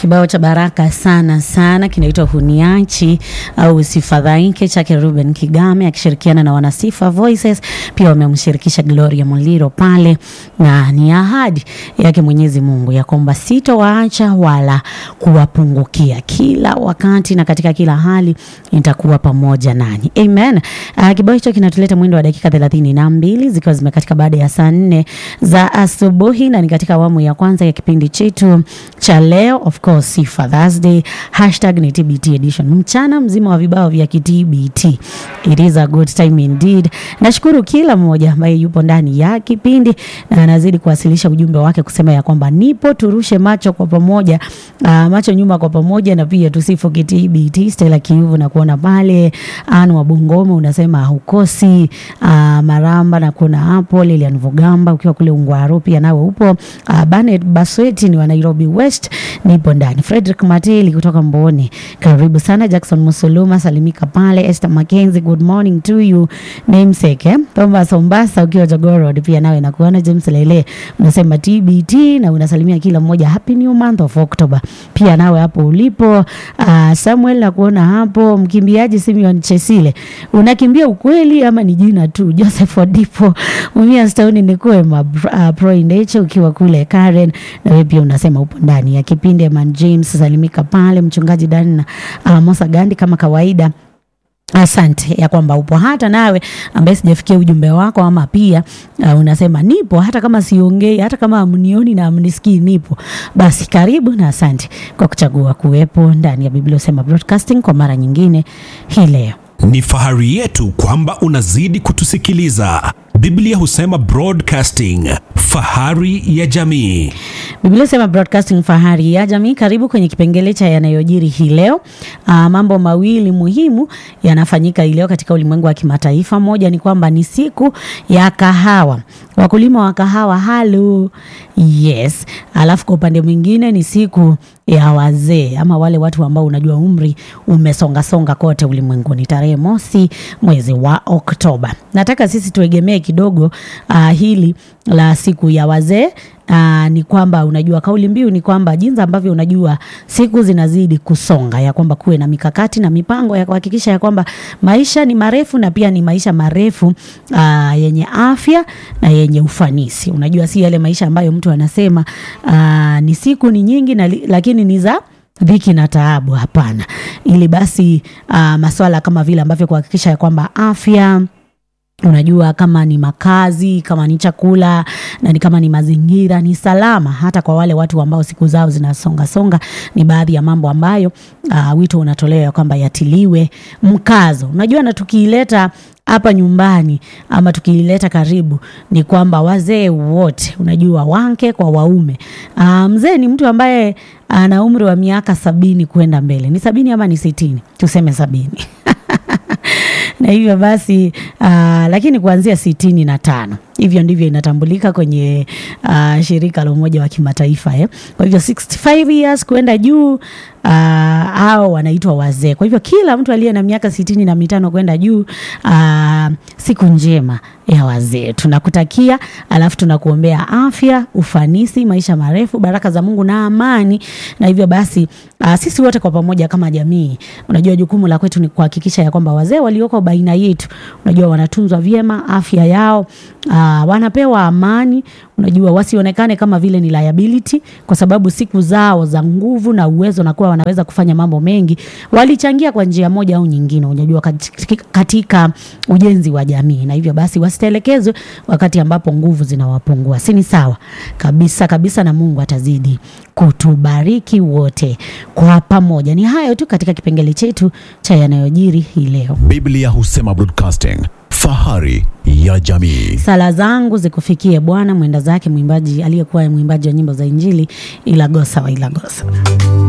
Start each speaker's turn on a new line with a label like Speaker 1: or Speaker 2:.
Speaker 1: Kibao cha baraka sana sana kinaitwa Huniachi au Usifadhaike chake Ruben Kigame akishirikiana na Wanasifa Voices. Pia wamemshirikisha Gloria Muliro pale, na ni ahadi yake Mwenyezi Mungu ya kwamba sitowaacha wala kuwapungukia, kila wakati na katika kila hali nitakuwa pamoja nanyi. Amen. Uh, kibao hicho kinatuleta mwendo wa dakika thelathini na mbili zikiwa zimekatika baada ya saa nne za asubuhi, na ni katika awamu ya kwanza ya kipindi chetu cha leo of course Sifa Thursday, hashtag ni TBT edition, mchana mzima wa vibao vya kitbt. It is a good time indeed. Nashukuru kila mmoja ambaye yupo ndani ya kipindi na anazidi kuwasilisha ujumbe wake kusema ya kwamba nipo, turushe macho kwa pamoja, uh, macho nyuma kwa pamoja, na pia tusifu kitbt. Stella Kiuvu na kuona pale, Anu wa Bungoma unasema hukosi, uh, Maramba na kuona hapo, Lilian Vugamba ukiwa kule Ungwaro pia nawe upo, uh, Banet Basweti ni wa Nairobi West nipo ndani. Frederick Matili kutoka Mboni, karibu sana. Jackson Musuluma salimika pale. Esther Mackenzie, good morning to you. Namesake eh? Thomas Ombasa ukiwa Jogorod pia nawe nakuona. James Lele unasema TBT na unasalimia kila mmoja, happy new month of October pia nawe hapo ulipo. Uh, Samuel nakuona hapo. Mkimbiaji Simeon Chesile, unakimbia ukweli ama ni jina tu? Joseph Odipo umia stoni ni kwema. Uh, Pro Indeche ukiwa kule Karen na wewe pia unasema upo ndani ya kipindi. Eman James salimika pale, mchungaji Dana uh, Mosa Gandi kama kawaida Asante ya kwamba upo hata nawe ambaye sijafikia ujumbe wako, ama pia uh, unasema nipo hata kama siongei, hata kama amnioni na amnisikii, nipo basi. Karibu na asante kwa kuchagua kuwepo ndani ya Biblia Usema Broadcasting kwa mara nyingine hii leo.
Speaker 2: Ni fahari yetu kwamba unazidi kutusikiliza. Biblia Husema Broadcasting, fahari ya jamii.
Speaker 1: Biblia Sema Broadcasting, fahari ya jamii. Karibu kwenye kipengele cha yanayojiri hii leo. Aa, mambo mawili muhimu yanafanyika hii leo katika ulimwengu wa kimataifa. Moja ni kwamba ni siku ya kahawa, wakulima wa kahawa halo, yes. Alafu kwa upande mwingine ni siku ya wazee ama wale watu ambao unajua umri umesongasonga kote ulimwenguni, tarehe mosi mwezi wa Oktoba. Nataka sisi tuegemee kidogo uh, hili la siku ya wazee. Uh, ni kwamba unajua kauli mbiu ni kwamba jinsi ambavyo unajua siku zinazidi kusonga, ya kwamba kuwe na mikakati na mipango ya kuhakikisha ya kwamba maisha ni marefu na pia ni maisha marefu uh, yenye afya na yenye ufanisi. Unajua si yale maisha ambayo mtu anasema uh, ni siku ni nyingi na, lakini ni za dhiki na taabu. Hapana, ili basi uh, maswala kama vile ambavyo kuhakikisha ya kwamba afya unajua kama ni makazi, kama ni chakula na ni kama ni mazingira ni salama, hata kwa wale watu ambao siku zao zinasonga songa, ni baadhi ya mambo ambayo uh, wito unatolewa ya kwamba yatiliwe mkazo. Unajua, na tukiileta hapa nyumbani ama tukiileta karibu, ni kwamba wazee wote, unajua wanke kwa waume. Uh, mzee ni mtu ambaye ana umri wa miaka sabini kwenda mbele. Ni sabini ama ni sitini? Tuseme sabini na hivyo basi uh, lakini kuanzia sitini na tano hivyo ndivyo inatambulika kwenye uh, shirika la Umoja wa Kimataifa eh. Kwa hivyo 65 years kwenda juu uh, hao wanaitwa wazee. Kwa hivyo kila mtu aliye na miaka sitini na mitano kwenda juu uh, siku njema ya wazee tunakutakia, alafu tunakuombea afya, ufanisi, maisha marefu, baraka za Mungu na amani. Na hivyo basi uh, sisi wote kwa pamoja kama jamii, unajua jukumu la kwetu ni kuhakikisha ya kwamba wazee walioko baina yetu, unajua wanatunzwa vyema, afya yao uh, wanapewa amani, unajua wasionekane kama vile ni liability, kwa sababu siku zao za nguvu na uwezo na kuwa wanaweza kufanya mambo mengi, walichangia kwa njia moja au nyingine, unajua katika, katika ujenzi wa jamii, na hivyo basi wasitelekezwe wakati ambapo nguvu zinawapungua. Si ni sawa kabisa kabisa, na Mungu atazidi kutubariki wote kwa pamoja. Ni hayo tu katika kipengele chetu cha yanayojiri hii leo.
Speaker 3: Biblia Husema Broadcasting, fahari ya jamii.
Speaker 1: Sala zangu zikufikie Bwana, mwenda zake mwimbaji aliyekuwa mwimbaji wa nyimbo za Injili Ilagosa wa Ilagosa.